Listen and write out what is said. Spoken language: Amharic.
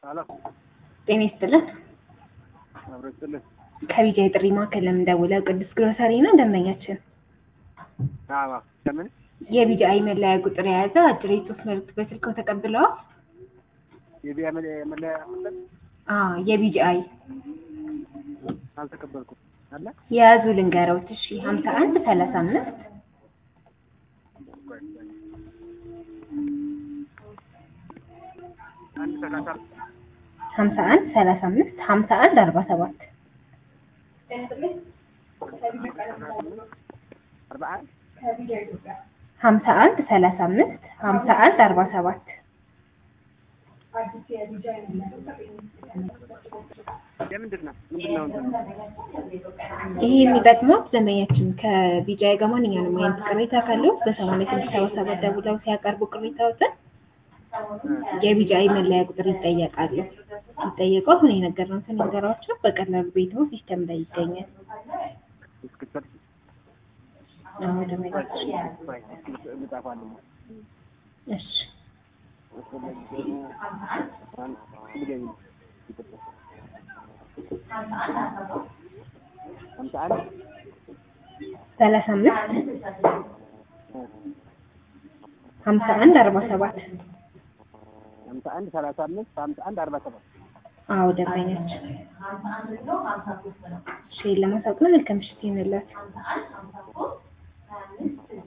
አሎ ጤና ይስጥልን። አብሮ ይስጥልን። ከቢጃ የጥሪ ማዕከል ለምንደውለው ቅዱስ ግሮሰሪ ነው ደንበኛችን። አዎ ለምን የቢጃ አይ መለያ ቁጥር የያዘ አጭር የጽሁፍ መልዕክት በስልክዎ ተቀብለዋል? የቢያ መለያ መለያ መለያ አዎ የቢጃ አይ አልተቀበልኩም አለ የያዙ ልንገረውት። እሺ ሀምሳ አንድ ሰላሳ አምስት አንድ ሰላሳ ሀምሳ አንድ ሰላሳ አምስት ሀምሳ አንድ አርባ ሰባት አርባ አንድ ሀምሳ አንድ ሰላሳ አምስት ሀምሳ አንድ አርባ ሰባት የምንድን ነው ምንድን ነው እንትን ይህ የሚጠቅመው ደንበኛችን ከቢጃይ ጋር ማንኛውንም አይነት ቅሬታ ካለው በሰማንያ ስድስት ሰባ ሰባት ደውለው ሲያቀርቡ ቅሬታዎትን የቢጃይ መለያ ቁጥር ይጠየቃሉ። ሲጠየቁ አሁን የነገርነውን ነገሯቸው በቀላሉ ቤቶ ሲስተም ላይ ይገኛል። እስክትሰጥ አዎ ደንበኛችን እንጻፋለን እሺ ድገሚ ሀምሳ አንድ ሰላሳ አምስት ሀምሳ አንድ አርባ ሰባት ሀምሳ አንድ ሰላሳ አምስት ሀምሳ አንድ አርባ ሰባት አዎ ደንበኛችን እሺ ለማሳወቅ ነው መልካም ምሽት ይሁንላችሁ